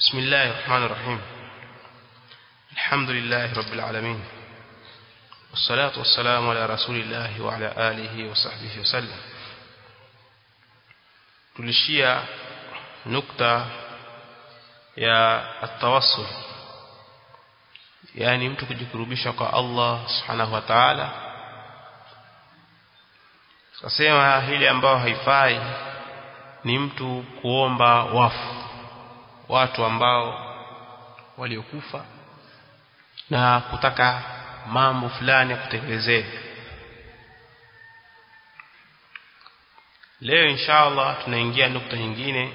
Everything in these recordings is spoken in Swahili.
بسم الله الرحمن الرحيم الحمد لله رب العالمين والصلاة والسلام على رسول الله وعلى آله وصحبه وسلم tulishia nukta ya atawassul yani mtu kujikurubisha kwa Allah subhanahu wa ta'ala tukasema hili ambao haifai ni mtu kuomba wafu watu ambao waliokufa na kutaka mambo fulani ya kutekelezea leo inshallah tunaingia nukta nyingine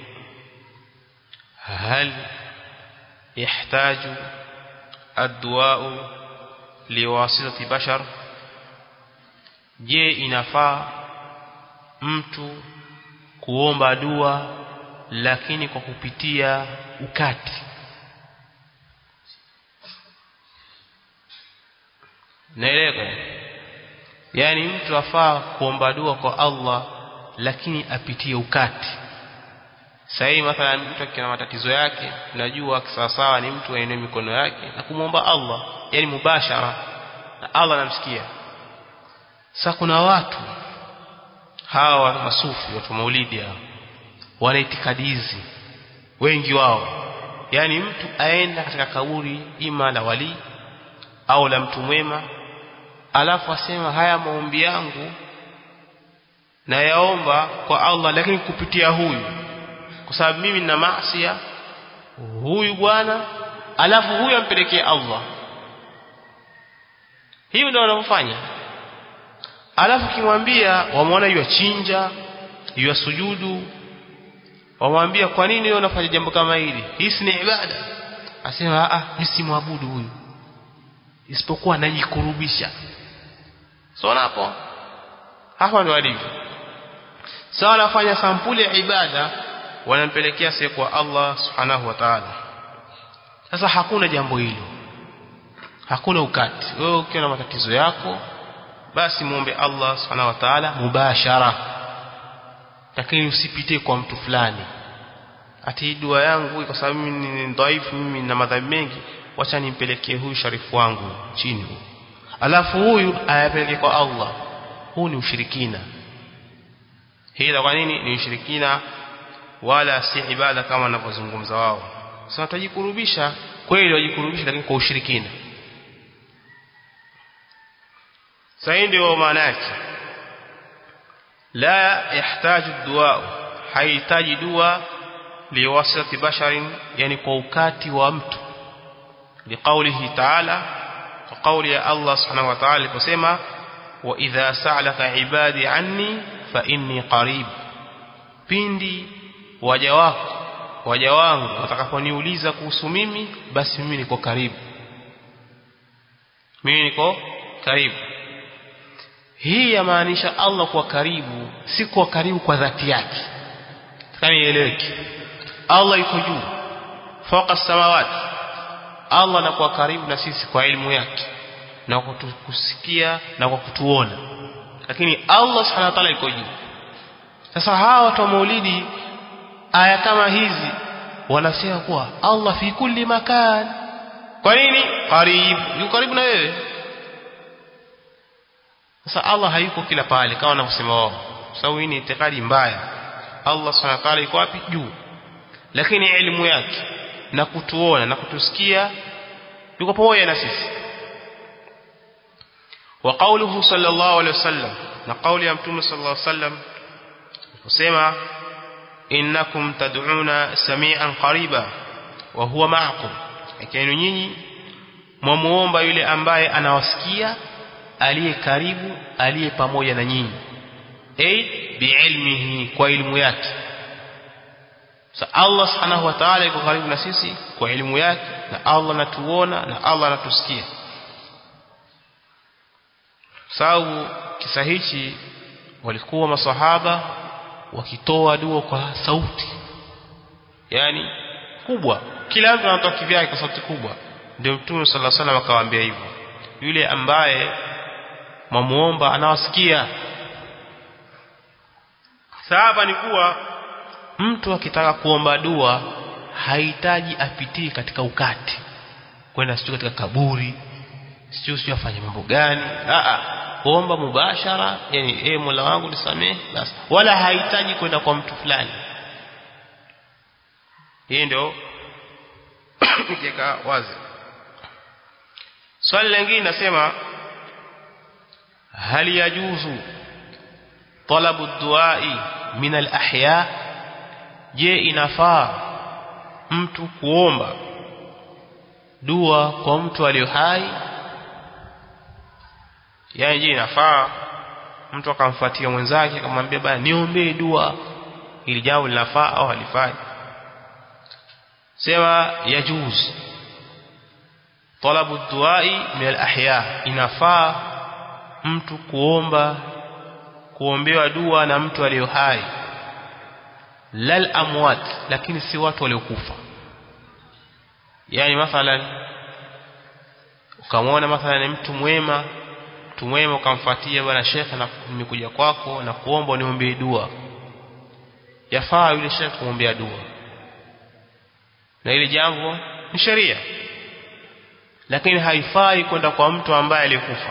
hal yahtaju الدواء liwasitati bashar je inafaa mtu kuomba dua lakini kwa kupitia ukati naeleka yani mtu afaa kuomba dua kwa Allah lakini apitie ukati sahii mathalan mtu akiwa na matatizo yake najua sawasawa ni mtu aenee mikono yake na kumwomba Allah yani mubashara na Allah anamsikia sasa kuna watu hawa masufi watu maulidi hao wana itikadi hizi wengi wao yani mtu aenda katika kaburi ima la wali au la mtu mwema alafu asema haya maombi yangu na yaomba kwa Allah lakini kupitia huyu kwa sababu mimi nina maasi huyu bwana alafu huyu ampelekee Allah hiyo ndio wanavyofanya alafu kimwambia wamwona yua chinja yua sujudu wamwambia kwa nini wewe unafanya jambo kama hili hii ni ibada asema ah mimi si muabudu huyu isipokuwa najikurubisha so hapo hapa ndo alivyo sawa anafanya sampuli ya ibada wanampelekea siku kwa Allah subhanahu wa ta'ala sasa hakuna jambo hilo hakuna ukati wewe ukiwa na matatizo yako basi muombe Allah subhanahu wa ta'ala mubashara lakini usipitie kwa mtu fulani ati dua yangu kwa sababu mimi ni dhaifu mimi na madhambi mengi wacha nimpelekee huyu sharifu wangu chini huyu alafu huyu ayapeleke kwa Allah huu ni ushirikina hii kwa nini ni ushirikina wala si ibada kama wanavyozungumza wao sasa watajikurubisha kweli wajikurubisha lakini kwa ushirikina sasa ndio maana yake la yahitaji dua haihitaji dua liwasati basharin yani kwa ukati wa mtu liqaulihi ta'ala kwa kauli ya Allah subhanahu wa ta'ala aliposema wa idha sa'alaka ibadi anni fa inni qarib pindi waja wako waja wangu watakaponiuliza kuhusu mimi basi mimi niko karibu mimi niko karibu hii yamaanisha Allah kwa karibu si kwa karibu kwa dhati yake kama ieleweke Allah yuko juu fawqa samawati Allah anakuwa karibu na sisi kwa elimu yake na kwa kutusikia na kwa kutuona lakini Allah subhanahu wa ta'ala yuko juu sasa hawa watu wa maulidi aya kama hizi wanasema kuwa Allah fi kulli makan kwa nini karibu yuko karibu na wewe sasa Allah hayuko kila pale kama wanavyosema wao sababu hii ni itikadi mbaya Allah subhanahu wa ta'ala yuko wapi juu lakini elimu yake na kutuona na kutusikia yuko pamoja na sisi wa qawluhu sallallahu alayhi wasallam na kauli ya mtume sallallahu alayhi wasallam kusema innakum tad'una samian qariba wa huwa ma'akum lakini nyinyi mwamuomba yule ambaye anawasikia aliye karibu aliye pamoja na nyinyi ay biilmihi kwa ilmu yake sa Allah subhanahu wa ta'ala yuko karibu na sisi kwa elimu yake na Allah anatuona na Allah anatusikia sababu kisa hichi walikuwa masahaba wakitoa dua kwa sauti yani kubwa kila mtu anatoa kivyake kwa sauti kubwa ndio mtume sallallahu alaihi wasallam akawaambia hivyo yule ambaye mamuomba anawasikia sahaba ni kuwa mtu akitaka kuomba dua hahitaji apitie katika ukati kwenda sio katika kaburi sio sio afanye mambo gani a a kuomba mubashara yani eh Mola wangu nisamehe basi wala hahitaji kwenda kwa mtu fulani hii ndio nikiweka wazi swali lingine nasema hal yajuzu talabu duai min al-ahya je inafaa mtu kuomba dua kwa mtu aliyo hai yani je inafaa mtu akamfuatia mwenzake akamwambia bana niombee dua ili jambo linafaa au halifai sema yajuz talabu duai min al-ahya inafaa mtu kuomba kuombewa dua na mtu aliyo hai lal amwat lakini si watu waliokufa yani mathalan ukamwona mathalan mtu mwema mtu mwema ukamfuatia bwana shekhe na nimekuja kwako na kuomba uniombee dua yafaa yule shekhe kumwombea dua na ile jambo ni sheria lakini haifai kwenda kwa mtu ambaye alikufa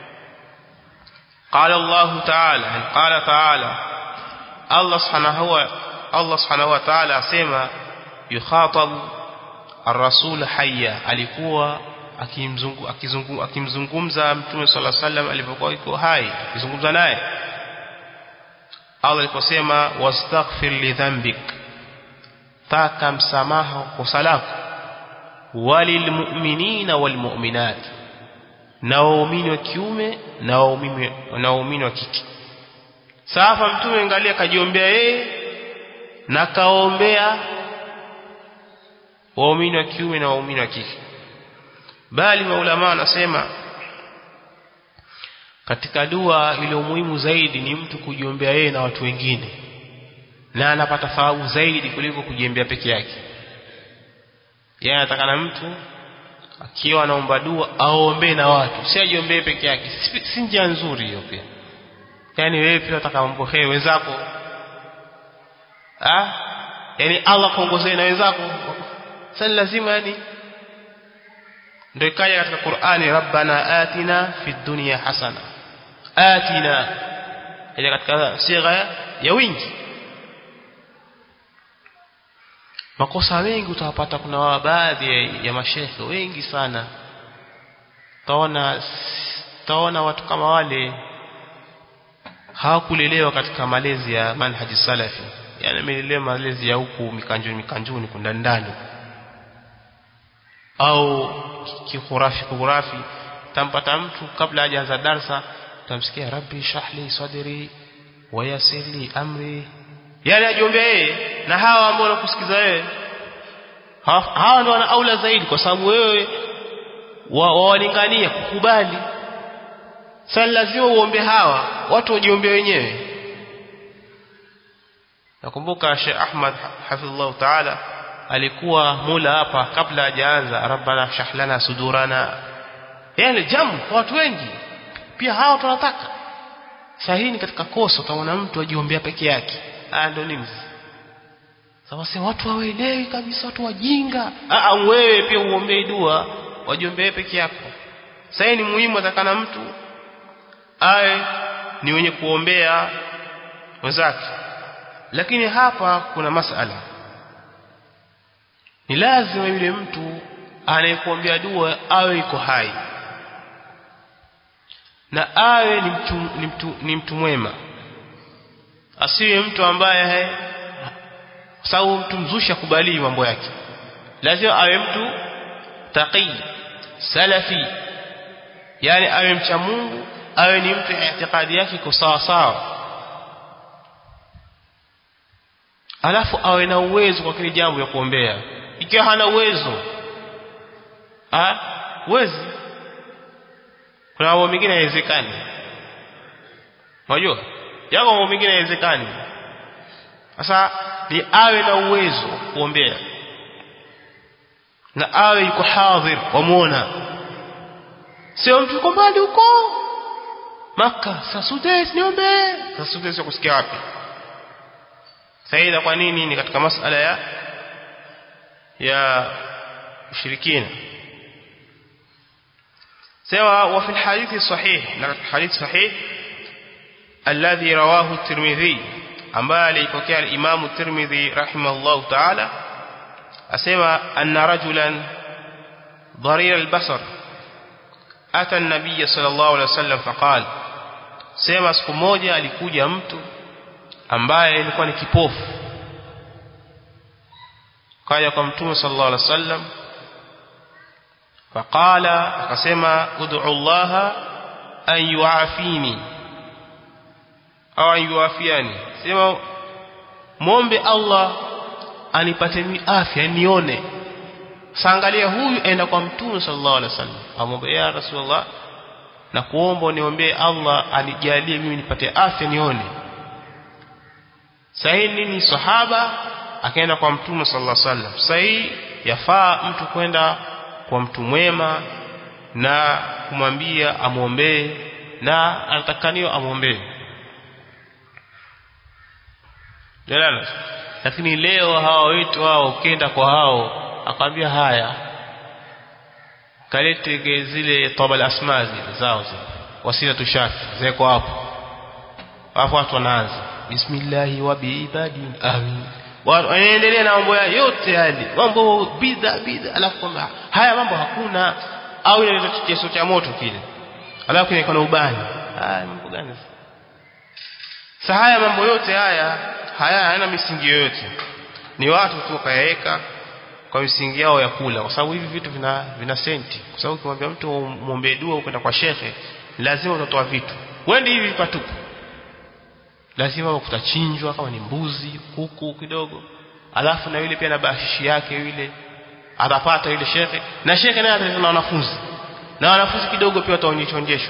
قال الله تعالى قال تعالى الله سبحانه هو الله سبحانه وتعالى asema yukhatab الرسول حيا alikuwa akimzungu akizungu akimzungumza mtume صلى الله عليه وسلم alipokuwa yuko hai akizungumza naye Allah aliposema wastaghfir li dhanbik taka msamaha kwa salafu walil mu'minina wal mu'minat na waumini wa kiume na waumini na waumini wa kike safa mtume angalia kajiombea yeye na kaombea waumini wa kiume na waumini wa kike bali maulama wanasema katika dua ile muhimu zaidi ni mtu kujiombea yeye na watu wengine na anapata thawabu zaidi kuliko kujiombea peke yake yeye anataka na mtu akiwa anaomba dua aombee na watu si ajiombee peke yake si, si njia nzuri hiyo pia yani wewe pia unataka umpokee wenzako ah yani Allah kuongozee na wenzako sasa lazima yani ndio ikaja katika Qur'ani rabbana atina fid dunya hasana atina ile katika sigha ya wingi makosa mengi utawapata kuna baadhi ya mashekhe wengi sana taona taona watu kama wale hawakulelewa katika malezi ya manhaji salafi yani amelelewa malezi ya huku mikanjuni mikanjuni kunda ndani au kikhurafi khurafi tampata mtu kabla hajaanza darsa tamsikia rabbi shahli sadri wayasirli amri yani ajiombea yeye na hawa ambao wanakusikiza wewe hawa ndio wana aula zaidi kwa sababu wewe wawalingania kukubali sasa lazima uombe hawa watu wajiombea wenyewe nakumbuka Sheikh Ahmad hafidhullah taala alikuwa mula hapa kabla hajaanza rabbana shahlana sudurana yani jamu kwa watu wengi pia hawa tunataka sahihi katika kosa utaona mtu ajiombea peke yake haya ndio nini sasa watu hawaelewi kabisa watu wajinga ah wewe pia uombee dua wajiombee peke yako sasa ni muhimu atakana mtu awe ni wenye kuombea wenzake lakini hapa kuna masala ni lazima yule mtu anayekuombea dua awe iko hai na awe ni mtu, ni mtu, ni mtu mwema asiwe mtu ambaye sababu mtu mzushi akubali mambo yake lazima awe mtu taqi salafi yani awe mcha Mungu awe ni mtu itikadi yake iko sawa sawa alafu awe na uwezo kwa kile jambo ya kuombea ikiwa hana uwezo ah uwezi kuna mambo mengine hayawezekani unajua yako mambo mengine hayawezekani sasa ni awe na uwezo kuombea na awe yuko hadhir wamuona sio mtu yuko mbali huko maka sasudes niombe sasudes kusikia wapi saida kwa nini ni katika masala ya ya ushirikina سواء وفي الحديث الصحيح الحديث صحيح الذي رواه الترمذي ambaye alipokea al-Imam at-Tirmidhi rahimahullah ta'ala asema anna rajulan dharir al-basar ata an-nabiy sallallahu alayhi wasallam faqal sema siku moja alikuja mtu ambaye alikuwa ni kipofu kaja kwa mtume sallallahu alayhi wasallam faqala akasema ud'u Allah an yu'afini au an yuafiani sema muombe Allah anipate afya nione saangalia huyu enda kwa mtume sallallahu alaihi wasallam amwombe ya rasulullah na kuomba niombee Allah anijalie mimi nipate afya nione sahihi nini sahaba akaenda kwa mtume sallallahu alaihi wasallam sahihi yafaa mtu kwenda kwa mtu mwema na kumwambia amwombee na anatakaniwa amwombee Jalala. Lakini leo hawa wetu hao ukienda kwa hao akwambia haya kalete zile tabal asma zile zao zile wasila tushafi zeko hapo hapo watu wanaanza bismillah wa biibadin amin wanaendelea na mambo yote yale mambo bidha bidha alafu kwamba haya mambo hakuna au ile kitu cha moto kile alafu kile kuna ubani haya mambo gani sasa haya mambo yote haya haya hayana misingi yoyote ni watu tu kayaweka kwa misingi yao ya kula kwa sababu hivi vitu vina vina senti kwa sababu ukimwambia mtu muombe dua ukwenda kwa shekhe lazima utatoa vitu wendi hivi patupu lazima kutachinjwa kama ni mbuzi kuku kidogo alafu na yule pia na bashishi yake yule atapata yule shekhe na shekhe naye atatoa na wanafunzi na wanafunzi kidogo pia wataonyeshwa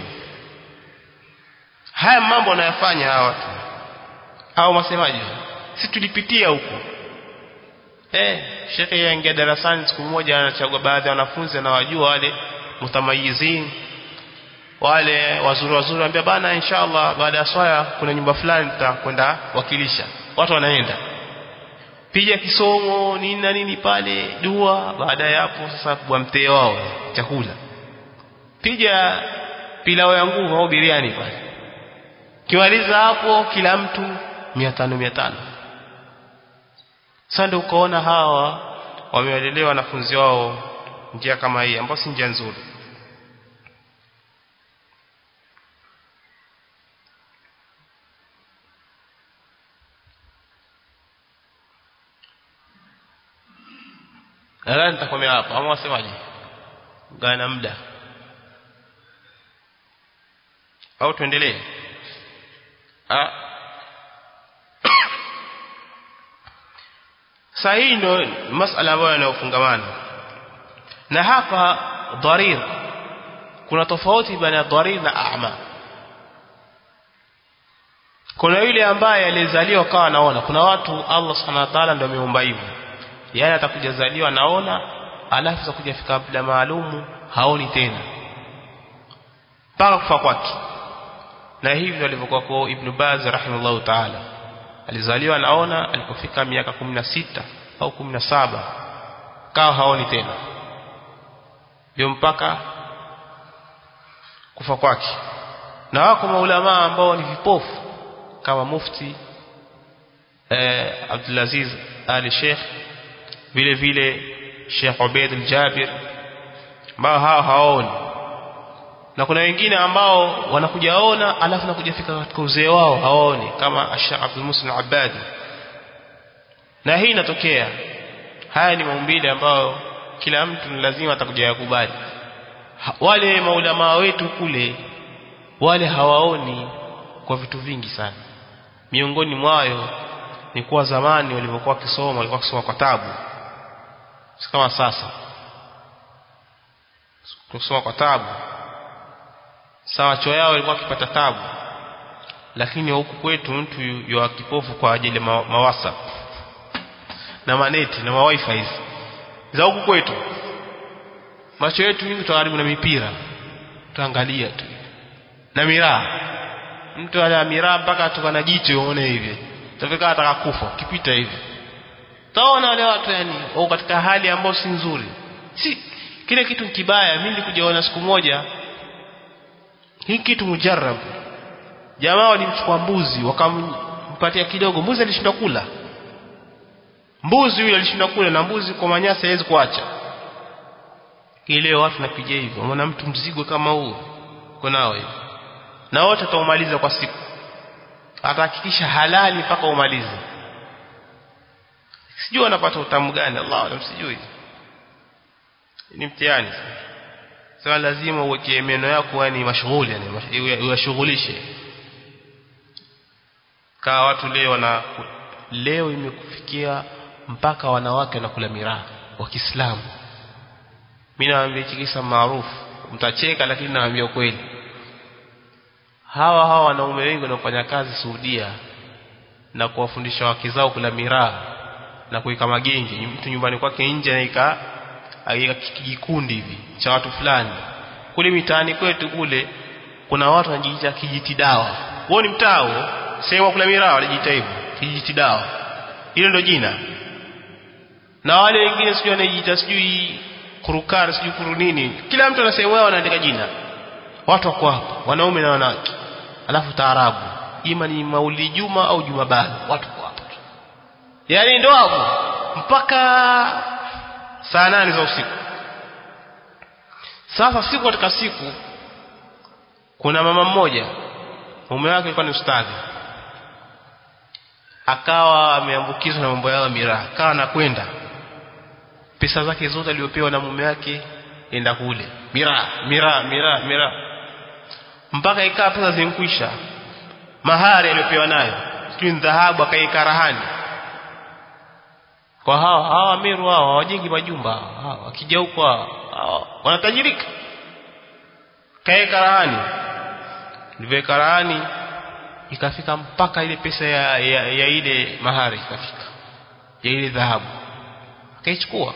haya mambo wanayofanya hawa watu au masemaji si tulipitia huko eh shekhe yaingia darasani siku moja anachagua baadhi ya wanafunzi anawajua wale mutamayizin wale wazuri wazuri anambia bana inshallah baada ya swala kuna nyumba fulani tutakwenda wakilisha watu wanaenda piga kisomo nini na nini pale dua baada ya hapo sasa kwa mtee wao chakula piga pilau ya nguvu au biriani pale kiwaliza hapo kila mtu mia tano mia tano sasa ndio ukaona hawa wamewalelewa wanafunzi wao njia kama hii ambayo si njia nzuri nadhani nitakomea hapo ama wasemaje gana muda au tuendelee sahihi ndo masala ambayo yanayofungamana na hapa dharir kuna tofauti baina ya dharir na a'ma kuna yule ambaye alizaliwa kawa anaona kuna watu Allah subhanahu wa ta'ala ndio ameumba hivyo yani atakuja zaliwa anaona alafu atakuja fika muda maalumu haoni tena mpaka kufa kwake na hivyo alivyokuwa kwa Ibn Baz rahimahullah ta'ala alizaliwa anaona alipofika miaka 16 au 17 kawa haoni tena ndio mpaka kufa kwake na wako maulama ambao ni vipofu kama mufti eh, Abdulaziz Ali Sheikh vile vile Sheikh Ubaid al-Jabir ambao hao haoni na kuna wengine ambao wanakuja ona alafu nakuja fika katika uzee wao hawaoni kama Sheikh Abdul Muslim Abadi na hii inatokea haya ni maumbile ambayo kila mtu ni lazima atakuja yakubali wale maulama wetu kule wale hawaoni kwa vitu vingi sana miongoni mwayo ni kuwa zamani walivyokuwa wakisoma walikuwa wakisoma kwa tabu si kama sasa kusoma kwa tabu sawa choo yao ilikuwa akipata tabu lakini huku kwetu mtu yu kipofu kwa ajili ma, ma WhatsApp na maneti na ma wifi hizi za huku kwetu macho yetu mingi tutaharibu na mipira tuangalia tu na miraa mtu ana miraa mpaka atoka na jicho uone hivi tafika ataka kufa kipita hivi utaona wale watu yani wako katika hali ambayo si nzuri si kile kitu ni kibaya mimi nilikujaona siku moja hii kitu mujarrab jamaa walimchukua mbuzi wakampatia kidogo mbuzi alishindwa kula mbuzi yule alishindwa kula na mbuzi kwa manyasi hawezi kuacha leo watu napiga hivyo maana mtu mzigo kama huu kunao hivi na wote ataumaliza kwa siku atahakikisha halali mpaka umalize sijui wanapata utamu gani Allah alam sijui ni mtihani sasa lazima uweke meno yako yani mashughuli yani uyashughulishe kaa watu leo wana leo imekufikia mpaka wanawake wanakula miraa wa Kiislamu mimi nawaambia kisa maarufu mtacheka lakini nawaambia ukweli hawa hawa wanaume wengi wanaofanya kazi Saudia na kuwafundisha wake zao kula miraa na kuweka magenge mtu nyumbani kwake nje anaika aika kijikundi hivi cha watu fulani kule mitaani kwetu kule kuna watu wanajiita kijiti dawa wao ni mtao sehemu kula miraa wanajiita hivyo kijiti dawa hilo ndio jina na wale wengine sijui wanajiita sijui kurukar sijui kuru nini kila mtu ana sehemu yao anaandika jina watu wako hapo wanaume na wanawake alafu taarabu ima ni mauli juma au juma bali watu wako hapo yani ndo hapo mpaka saa nane za usiku sasa siku katika siku kuna mama mmoja mume wake alikuwa ni ustadhi akawa ameambukizwa na mambo yao miraa akawa anakwenda pesa zake zote aliyopewa na mume wake enda kule miraa miraa miraa miraa mpaka ikaa pesa zinkwisha mahari aliyopewa nayo sijui dhahabu akaika rahani kwa hao hawa Meru hao hawajengi majumba hao wakija huko wanatajirika kaeka rahani liveka rahani ikafika mpaka ile pesa ya, ya, ya ile mahari ikafika ya ile dhahabu akaichukua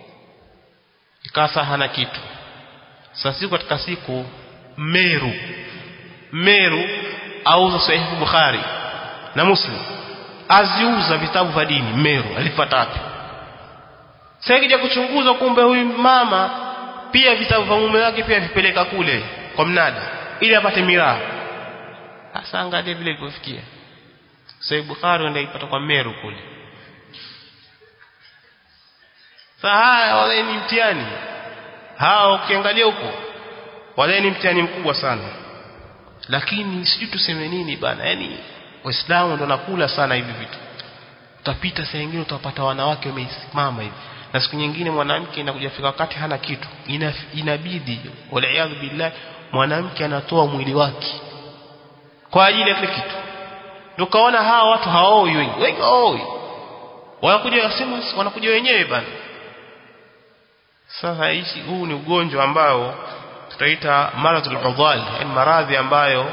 ikasa hana kitu sasa siku katika siku Meru Meru auza sahihi Bukhari na Muslim aziuza vitabu vya dini Meru alipata wapi sasa kija kuchunguza kumbe huyu mama pia vitabu vya mume wake pia vipeleka kule kwa mnada ili apate miraa sasa angalia vile ilipofikia Sahih Bukhari ndio ipata kwa Meru kule sasa haya wale ni mtihani hao ukiangalia huko wale ni mtihani mkubwa sana lakini sijui tuseme nini bana yani waislamu ndo nakula sana hivi vitu utapita saa nyingine utapata wanawake wamesimama hivi na siku nyingine mwanamke inakuja fika wakati hana kitu Ina, inabidi waliaadhu billah mwanamke anatoa mwili wake kwa ajili ya kile kitu ndio kaona hawa watu haoi wengi wengi haoi wanakuja wasema wanakuja wenyewe bana sasa hichi huu ni ugonjwa ambao tutaita maradhul udhal yani maradhi ambayo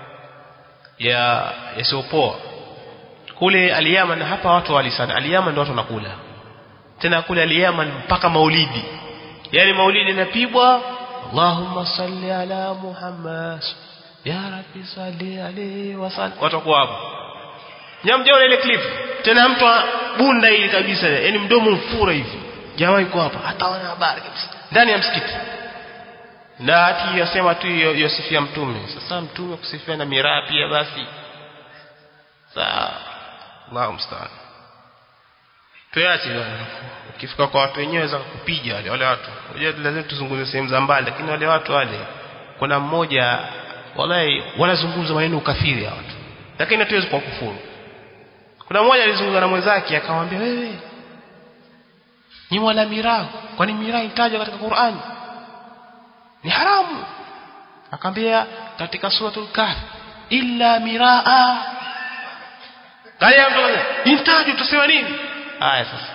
ya yasiopoa kule aliyaman hapa watu wali sana aliyaman ndio watu wanakula tena kule aliyaman mpaka maulidi yani maulidi inapigwa Allahumma salli ala Muhammad ya rabbi salli alayhi wasallam watakuwa hapo nyamjao ile clip tena mtu bunda hili kabisa yani mdomo mfura hivi jamaa yuko hapa hataona habari kabisa ndani ya msikiti na hati yasema tu yosifia mtume sasa mtume kusifia na miraa pia basi saa Allahu musta'an tuache ukifika kwa watu wenyewe za kupiga wale wale watu unajua lazima tuzungumze sehemu za mbali lakini wale watu wale kuna mmoja wallahi wanazungumza maneno ukafiri ya watu lakini hatuwezi kwa kufuru kuna mmoja alizungumza na mwenzake akamwambia wewe ni wala miraa kwani miraa itajwa katika Qur'ani ni haramu akamwambia katika suratul kahf illa miraa kaya mtu intajwa tutasema nini haya sasa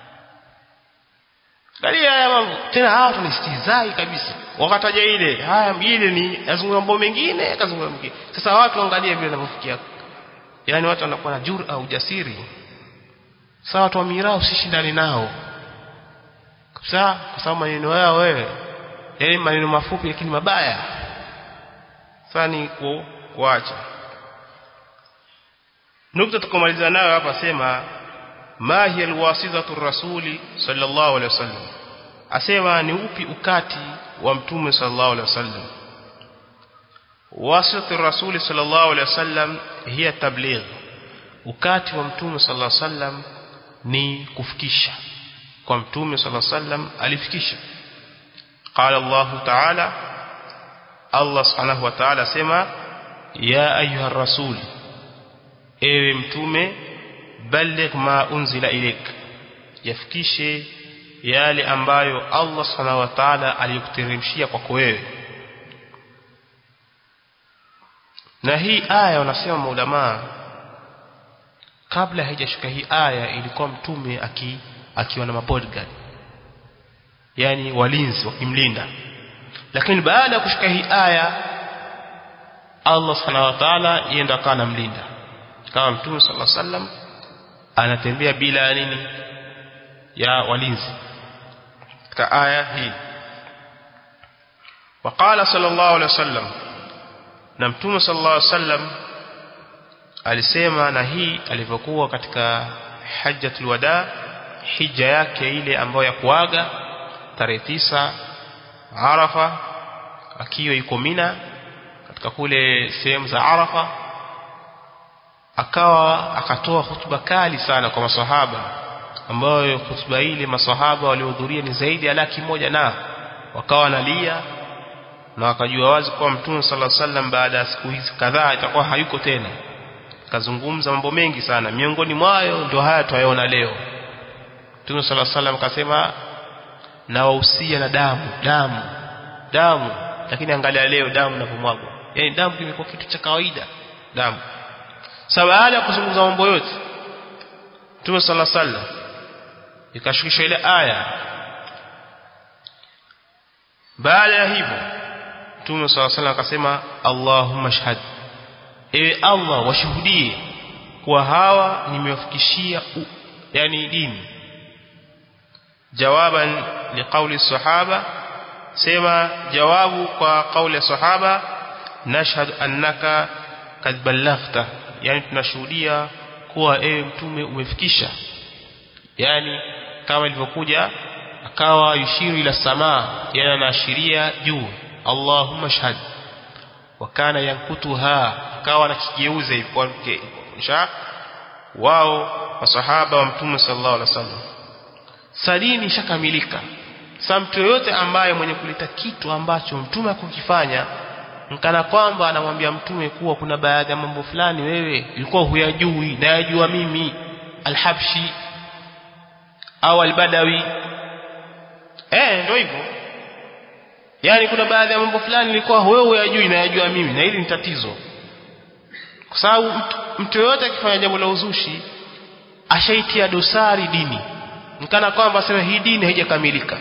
Angalia haya mambo. Tena hawa tunistizai kabisa. Wakataja ile, haya ile ni azungumza mambo mengine, akazungumza mengine. Sasa watu angalia vile wanavyofikia. Yaani watu wanakuwa na jura ujasiri. Sasa watu wa miraa usishindane nao. Kabisa kwa sababu maneno yao wewe yaani maneno mafupi lakini mabaya. Sasa ni ku, kuacha. Nukta tukomaliza nayo hapa sema ma hiya alwasitatu rasuli sallallahu alaihi wasallam asema ni upi ukati wa mtume sallallahu alaihi wasallam wasitatu rasuli sallallahu alaihi wasallam hiya tabligh ukati wa mtume sallallahu alaihi wasallam ni kufikisha kwa mtume sallallahu alaihi wasallam alifikisha qala Allah ta'ala Allah subhanahu wa ta'ala sema ya ayuha rasul ewe mtume balligh ma unzila ilayk yafikishe yale ambayo Allah subhanahu wa ta'ala alikuteremshia kwako wewe na hii aya wanasema maulama kabla haijashuka hii aya ilikuwa mtume aki akiwa na mabodyguard yani walinzi wakimlinda lakini baada ya kushuka hii aya Allah subhanahu wa ta'ala yeye ndo akawa anamlinda kama mtume sallallahu alaihi wasallam anatembea bila nini ya walinzi katika aya hii وقال صلى الله عليه وسلم na mtume sallallahu alaihi wasallam alisema na hii alivyokuwa katika hajjatul wada hija yake ile ambayo ya kuaga tarehe tisa Arafa akiwa yuko Mina katika kule sehemu za Arafa akawa akatoa hutuba kali sana kwa masahaba ambayo hutuba ile masahaba waliohudhuria ni zaidi ya laki moja na wakawa wanalia na wakajua wazi kuwa mtume sallallahu alaihi wasallam baada ya siku hizi kadhaa itakuwa hayuko tena kazungumza mambo mengi sana miongoni mwayo ndio haya tuyaona leo mtume sallallahu alaihi wasallam akasema na wahusia na damu damu damu lakini angalia leo damu inavyomwagwa yani damu kimekuwa kitu cha kawaida damu sasa baada ya kuzungumza mambo yote mtume sallallahu alaihi wasallam ikashukisha ile aya baada ya hivyo Mtume صلى الله عليه akasema Allahumma shahad ewe Allah washuhudie kwa hawa nimewafikishia yani dini jawaban liqauli sahaba sema jawabu kwa kauli ya sahaba nashhad annaka kad ballaghta yani tunashuhudia kuwa ewe mtume umefikisha yani kama ilivyokuja akawa yushiru ila samaa yani anaashiria juu Allahumma shahad wakana yankutuha akawa anakigeuza hivyo kisha wao masahaba wa mtume sallallahu alaihi wasallam sadini ishakamilika sasa mtu yoyote ambaye mwenye kuleta kitu ambacho mtume akukifanya mkana kwamba anamwambia mtume kuwa kuna baadhi ya mambo fulani wewe ilikuwa huyajui na yajua mimi alhabshi au albadawi eh ndio hivyo yani kuna baadhi ya mambo fulani nilikuwa wewe huyajui na yajua mimi na hili ni tatizo kwa sababu mtu, mtu yoyote akifanya jambo la uzushi ashaitia dosari dini mkana kwamba aseme hii dini haijakamilika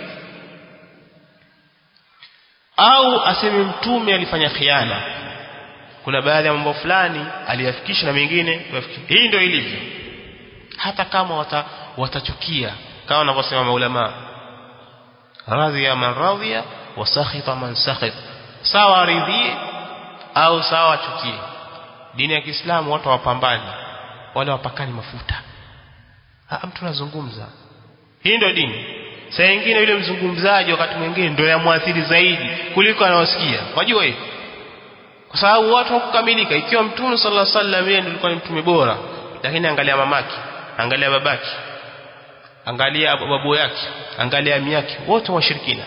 au aseme mtume alifanya khiana kuna baadhi ya mambo fulani aliyafikisha na mengine hii ndio ilivyo hata kama wata, watachukia kama wanavyosema maulama radhiya man radhiya wa sakhita man sakhit sawa ridhie au sawa achukie dini ya Kiislamu watu wapambani wale wapakani mafuta ha, mtu anazungumza hii ndio dini saa nyingine yule mzungumzaji wakati mwingine ndio yamwathiri zaidi kuliko anaosikia wajua hiyo kwa sababu watu hawakukamilika ikiwa mtume sallallahu alaihi wasallam yeye alikuwa ni mtume bora lakini angalia mamaki angalia babaki angalia babu yake angalia ami yake wote washirikina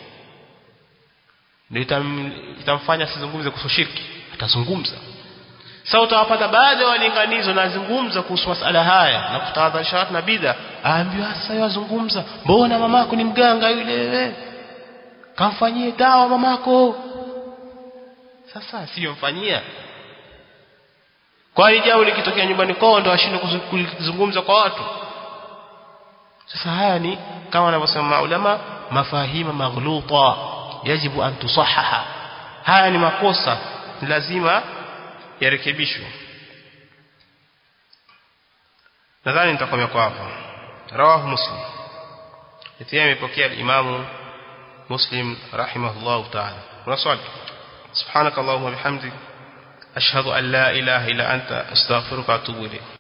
ndio itam, itamfanya asizungumze kuhusu shirki atazungumza sasa utawapata baadhi ya walinganizo nazungumza kuhusu masala haya na kutahadharisha watu na bidha aambiwa sasa yazungumza mbona mamako ni mganga yule kamfanyie dawa mamako sasa sio mfanyia kwani jambo likitokea nyumbani kwao ndo ashinde kuzungumza kwa watu sasa haya ni kama wanavyosema maulama mafahima maghluta yajibu an tusahaha haya ni makosa lazima yarekebishwe nadhani nitakomea kwa hapo rawahu muslim itia imepokea imamu muslim rahimahullah ta'ala kuna swali subhanakallahumma bihamdik ashhadu an la ilaha illa anta astaghfiruka wa atubu ilayk